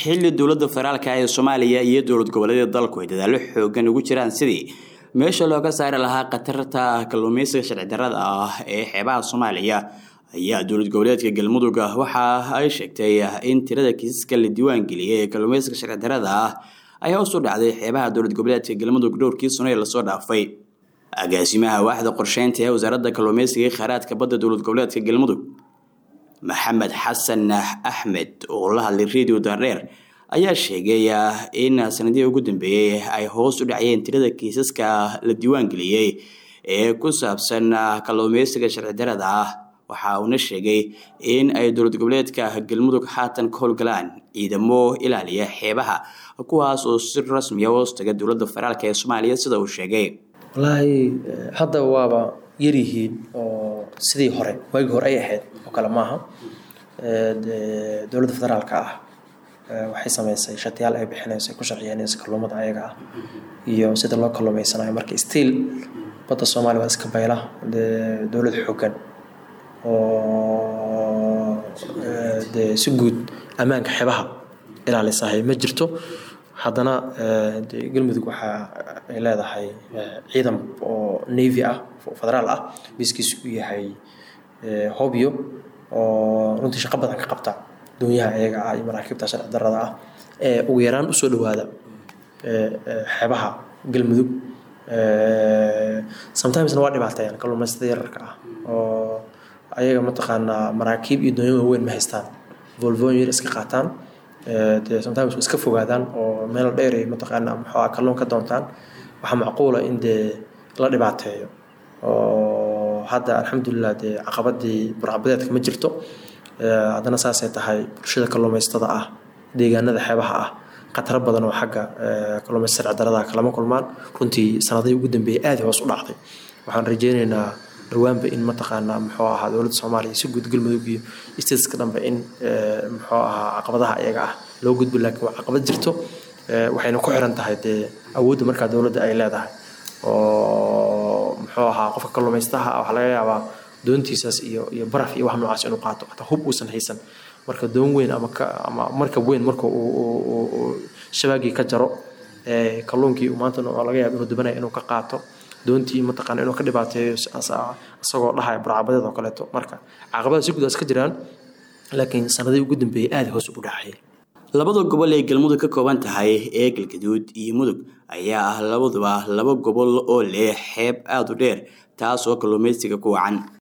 xilli dowladda federaalka ee soomaaliya iyo dowlad goboleedyada dalku ay dadaallo xoogan ugu jiraan sidii meesha looga saari lahaa khatarta kalluumeysiga sharci darrada ah ee xeebaha soomaaliya ayaa dowlad goboleedka galmudug waxa ay sheegtay in tirada kiisaska la diiwaan geliyay ee kalluumeysiga sharci darrada ah ay hoos u dhacday xeebaha dowlad goboleedka galmudug dhowrkii sano ee lasoo dhaafay agaasimaha waaxda qorsheynta ee wasaaradda kalluumeysiga ee kheyraadka badda dowlad goboleedka galmudug maxamed xasan axmed oo la hadlay radio daardheer ayaa sheegay in sanadihii ugu dambeeyey ay hoos u dhacayeen tirada kiisaska la diiwaan geliyey ee ku saabsan kalluumeysiga sharci darada ah waxa uuna sheegay in ay dowlad goboleedka galmudug haatan ka howlgalaan ciidamo ilaaliya xeebaha kuwaas oo si rasmiya hoos taga dowladda federaalk ee soomaaliya sida uu sheegay wallaahi hadda waaba yaryihiin oo sidii hore waagii hore ay ahayd oo kale maaha dowladda federaalka ah waxay sameysay shatiyaal ay bixinayso ay ku sharciyeynayso kalluumada ayaga ah iyo sida loo kalluumeysanayo marka stiil badda soomaaliya waa iska bayla dowlad xoogan oo dee si guud ammaanka xebaha ilaalisahay ma jirto haddana de galmudug waxa ay leedahay ciidan oo navy ah federaal ah biskiisu uu yahay hobyo oo runtii shaqo badan ka qabta doonyaha ayaga ah iyo maraakiibta sharci darrada ah ee ugu yaraan usoo dhawaada xeebaha galmudug sometimesna waa dhibaateeyaan kalluumaystada yararka ah oo ayaga mataqaanaa maraakiib iyo doonyo waaweyn ma haystaan volvoon yar iska qaataan dee sometimes way iska fogaadaan oo meel dheer ay mataqaanaa maxaa kalluun ka doontaan waxaa macquula in dee la dhibaateeyo oo hadda alxamdulilah dee caqabadii burcabadeedka ma jirto haddana saasay tahay bulshada kalluumaystada ah deegaanada xeebaha ah khataro badan oo xagga kalluumaysta sharci darrada kalama kulmaan runtii sanadihii ugu dambeeyay aada hoos u dhacday waxaan rajeyneynaa dhawaanba in mataqaanaa muxuu ahaa dowladda soomaaliya si guud galmudug iyo stateska dhanba in muxuu ahaa caqabadaha iyaga ah loo gudbo laakiin waa caqabad jirto waxayna ku xiran tahay dee awoodda markaa dowladda ay leedahay oo muxuu ahaa qofka kalluumaystaha waxaa laga yaabaa doontiisaas iyo iyo baraf iyo wax noocaas inuu qaato hataa hub uusan haysan marka doon weyn ama ka ama markab weyn marka uu shabaagii ka jaro kalluunkii maanta laga yaaba inuu dubanaya inuu ka qaato doontii mataqaana inuu ka dhibaateeyo isagoo dhahaya burcabadeed oo kaleeto marka caqabada si gudaas ka jiraan laakiin sanadihii ugu dambeeyey aada hoos ugu dhacay labada gobol ee galmudug ka kooban tahay ee galgaduud iyo mudug ayaa ah labaduba laba gobol oo leh xeeb aada u dheer taas oo kalluumeysiga ku wacan